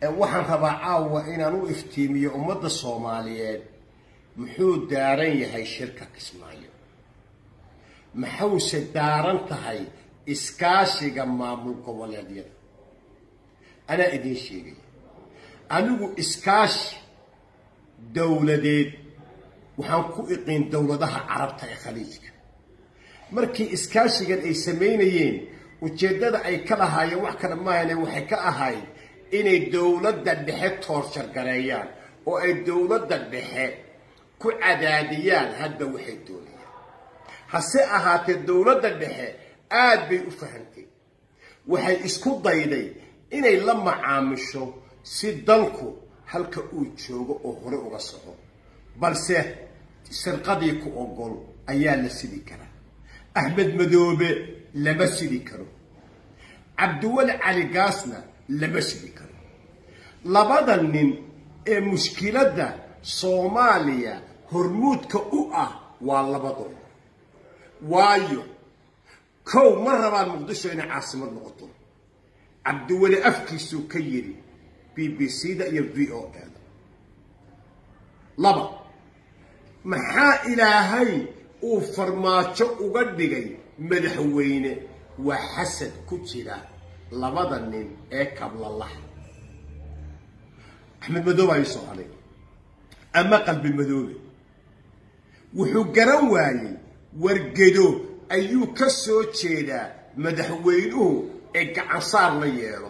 waxaan rabaa caawa inaan u iftiimiyo ummadda soomaaliyeed muxuu daaran yahay shirka kismaayo maxawse daaran tahay iskaashiga maamul goboleedyada anaa idiin sheegaya anigu iskaashi dowladeed waxaan ku iqiin dowladaha carabta ee khaliijka markii iskaashigan ay samaynayeen ujeeddada ay ka lahaayeen wax kale maahane waxay ka ahayd inay dowladda dhexe toorjargareeyaan oo ay dowladda dhexe ku cadaadiyaan hadda waxay doonayaan hase ahaatee dowladda dhexe aad bay u fahantay waxay isku dayday inay la macaamisho si dalku halka uu joogo oo hore uga soco balse sirqadii ku ogol ayaa la sidi karaa axmed madoobe lama sidi karo cabdiweli cali gaasna lama sidi karo labada nin ee mushkiladda soomaaliya hormuudka u ah waa labadooda waayo kow ma rabaan muqdisho inay caasimad noqoto cabdiweli afkiisuu ka yidhi b b c da iyo v o e da laba maxaa ilaahay uu farmaajo uga dhigay madaxweyne waa xasad ku jira labada nin ee kablalaha axmed madoobe ayuu soo haday ama qalbi madoobe wuxuu garan waayey wargedo ayuu ka soo jeedaa madaxweynuhu ee gacansaar la yeelo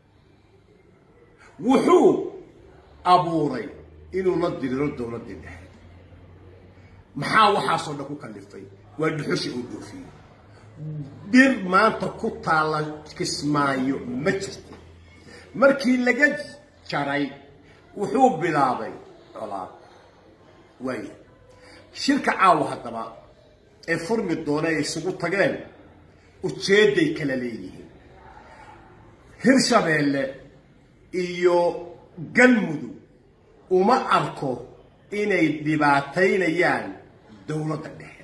wuxuu abuuray inuu la diriro dowladdii dhexe maxaa waxaasoo dhan ku kallifay waa dhuxushi uu dhoofiyey dhir maanta ku taalla kismaayo ma jirto markii laga jaray wuxuu bilaabay colaad waaya shirka caawa haddaba ee furmi doona ay isugu tageen ujeedday kala leeyihiin hirshabeelle iyo galmudug uma arko inay dhibaataynayaan dowladda dhexe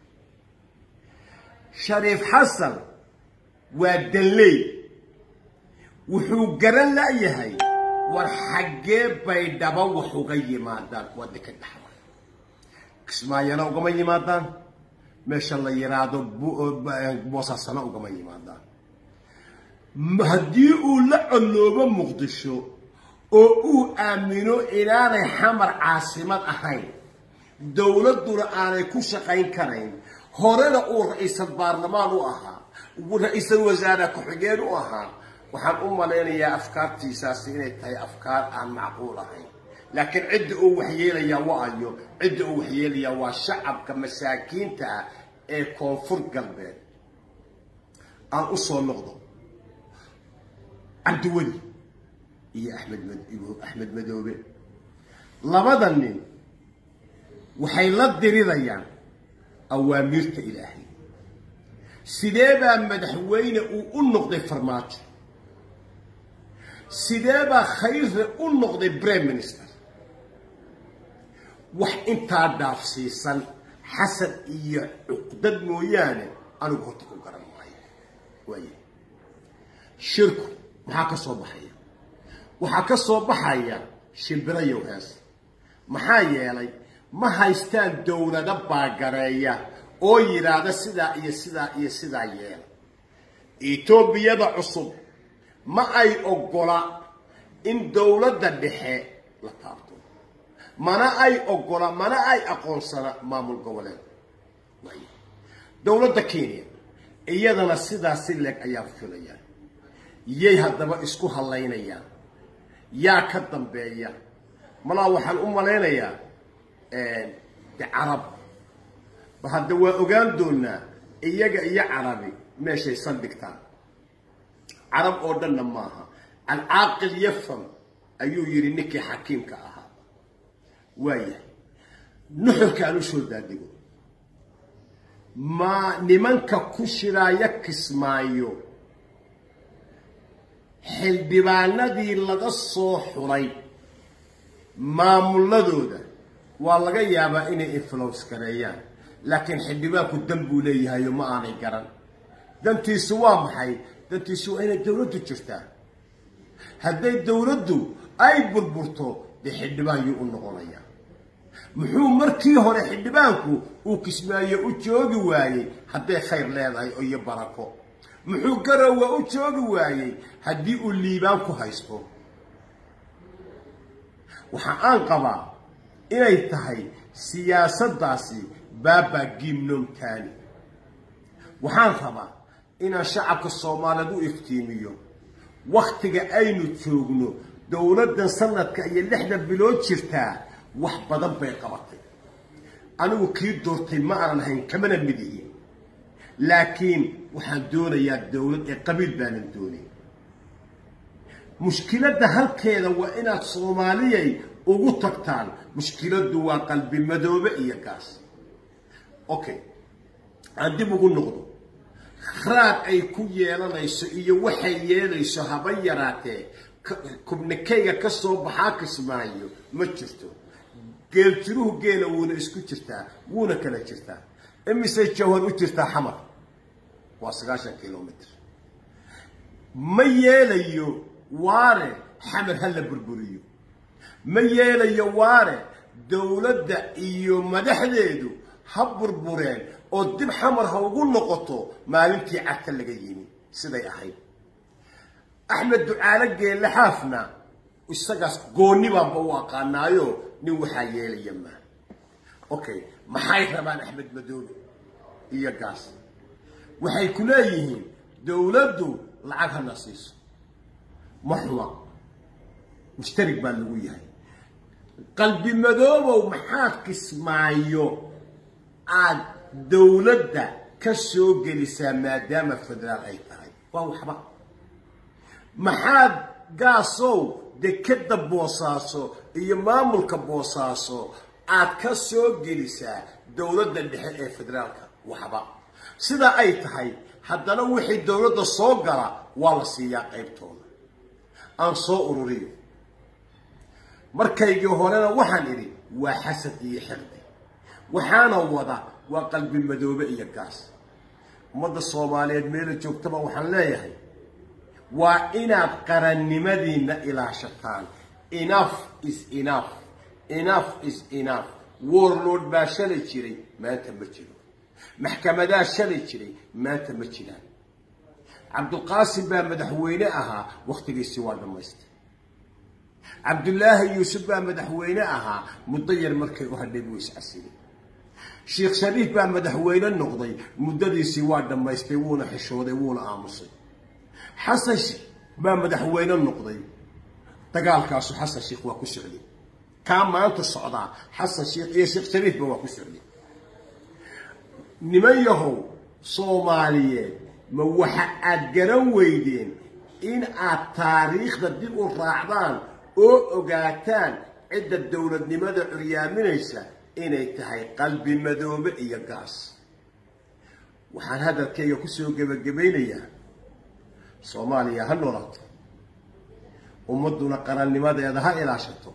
shariif xasan waa danley wuxuu garan la'yahay war xaggee bay dhaba wax uga yimaadaan waddanka dhexda kismaayana ugama yimaadaan meesha la yidhaahdo boosaasana ugama yimaadaan haddii uu la coloobo muqdisho oo uu aamino inaanay xamar caasimad ahayn dowladduna aanay ku shaqayn karayn horena uu ra-iisal baarlamaan u ahaa ra-iisal wasaare ku-xigeen u ahaa waxaan u malaynayaa afkaartiisaasi inay tahay afkaar aan macquul ahayn laakiin cidda uu waxyeelayaa waayo cidda uu waxyeelayaa waa shacabka masaakiinta ah ee koonfur galbeed aan u soo noqdo cabdiweli iyo axmed axmed madoobe labada nin waxay la dirirayaan awaamiirta ilaahay sidee baa madaxweyne uu u noqday farmaajo sidee baa khayre u noqday prime minister wax intaa dhaafsiisan xasan iyo cuqdad mooyaane anigu horta ku garan maayo waaya shirku maxaa ka soo baxaya waxaa ka soo baxaya shimbirayow hees maxaa yeelay ma haystaan dowlado baagareeya oo yidhaahda sidaa iyo sidaa iyo sidaa yeela etoobiyada cusub ma ay oggola in dowladda dhexe la taabto mana ay oggola mana ay aqoonsana maamul goboleed dowladda kenya iyadana sidaa si leeg ayaa filayaan yay haddaba isku hallaynayaan yaa ka dambeeya malaa waxaan u malaynayaa de carab ba hadda waa ogaan doonaa iyaga iyo carabi meeshay saldhigtaan carab oo dhanna maaha alcaaqil yafam ayuu yidhi ninkii xakiimka ahaa waayahay nuxurka aan u soo daadigo ma nimanka ku shiraaya kismaayo xildhibaanadii laga soo xulay maamuladooda waa laga yaabaa inay influence gareeyaan laakiin xildhibaanku dan buu leeyahayo ma aanay garan dantiisu waa maxay dantiisu waa inay dowladdu jirtaa hadday dowladdu ay burburto dee xildhibaan yuu u noqonayaa muxuu markii hore xildhibaanku uu kismaayo u joogi waayey hadday khayr leedahay iyo barako muxuu garowa u joogi waayey haddii uu liibaan ku haysto waxa aan qabaa inay tahay siyaasaddaasi baaba gimnomtani waxaan rabaa inaan shacabka soomaaliyeed u iftiimiyo wakhtiga aynu joogno dowladdan sanadka iyo lixdan bilood jirtaa wax badan bay qabatay anigu kii doortay ma aanan hayn kamana mid ihi laakiin waxaan doonayaa dowlad ee qabiil baanan doonay mushkiladda halkeeda waa inaad soomaaliyay ugu tagtaan mushkiladdu waa qalbi madoobe iyo gaas okay aan dib ugu noqdo raad ay ku yeelanayso iyo waxay yeelayso haba yaraatee kubnikayga ka soo baxaa kismaayo ma jirto geeljiruhu geela wuuna isku jirtaa wuuna kala jirtaa imisay jawhar u jirtaa xamar waa sagaashan kilomitr ma yeelayo waare xamar ha la burburiyo ma yeelayo waare dowladda iyo madaxdeedu ha burbureen oo dib xamar ha ugu noqoto maalintii cagta laga yimi siday ahayd axmed ducaale geelle xaafna isagaas goonni baanba u aqaanaayo nin waxaa yeelaya maa okay maxay rabaan axmed madoobe iyo gaas waxay ku leeyihiin dowladdu lacag hana siiso ma xuma mushtarig baa lagu yahay qalbi madoobow maxaad kismaayo aada dowladda ka soo gelisaa maadaama federaal ay tahay waa waxba maxaad gaasow dekeda boosaaso iyo maamulka boosaaso aad ka soo gelisaa dowladda dhexe ee federaalka waxba sidaa ay tahay haddana wixii dowladda soo gala waa la siiyaa qaybtooda aan soo ururiyo markaygii horena waxaan idhi waa xasad iyo xiqdi waxaana wada waa qalbi madoobe iyo gaas ummadda soomaaliyeed meela joogtaba waxaan leeyahay waa inaad qarannimadiinna ilaashataan enough is enough enough is enough warlord baa shalay jiray maanta ma jiro maxkamadaa shalay jiray maanta ma jiraan cabdulqaasim baa madaxweyne ahaa wakhtigiisii waa dhammaystay cabdullaahi yuusuf baa madaxweyne ahaa muddo yar markay u hadhay buu iscasilay sheekh shariif baa madaxweyne noqday muddadiisii waa dhammaystay wuuna xishooday wuuna aamusay xasan baa madaxweyne noqday dagaalkaasu xasan sheekh waa ku socday kaa maanta socdaa xasan sheekh iyo sheekh shariifba waa ku socday niman yahow soomaaliyeed ma waxa aad garan weydeen in aad taariikhda dib u raacdaan oo ogaataan cidda dowladnimada curyaaminaysa inay tahay qalbi madoobe iyo gaas waxaan hadalkayga kusoo gebagabaynayaa soomaaliya ha noolato ummadduna qarannimadeeda ha ilaashato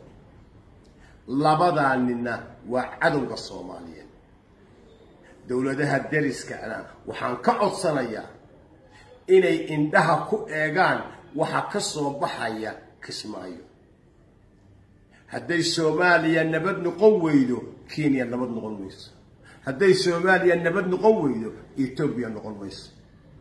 labadaa ninna waa cadowga soomaaliyeed dowladaha deriskana waxaan ka codsanayaa inay indhaha ku eegaan waxa ka soo baxaya kismaayo hadday soomaaliya nabad noqon weydo kenya nabad noqon mayso hadday soomaaliya nabad noqon weydo etoobiya noqon mayso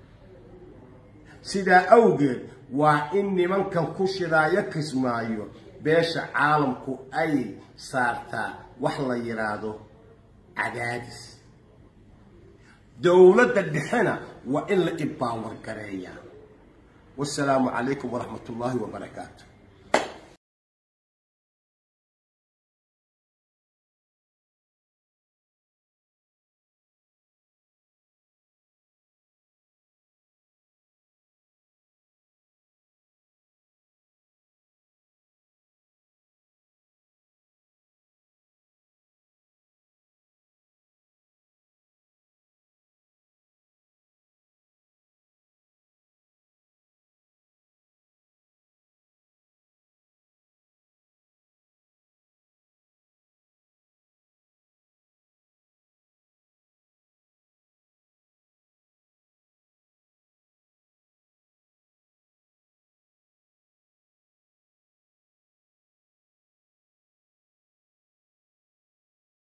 sidaa awgeed waa in nimankan ku shidaayo kismaayo beesha caalamku ay saartaa wax la yidhaahdo cadaadis dowladda dhexena waa in la ibaawar gareeyaa wasalaamu calaykum waraxmat ullaahi wabarakaatu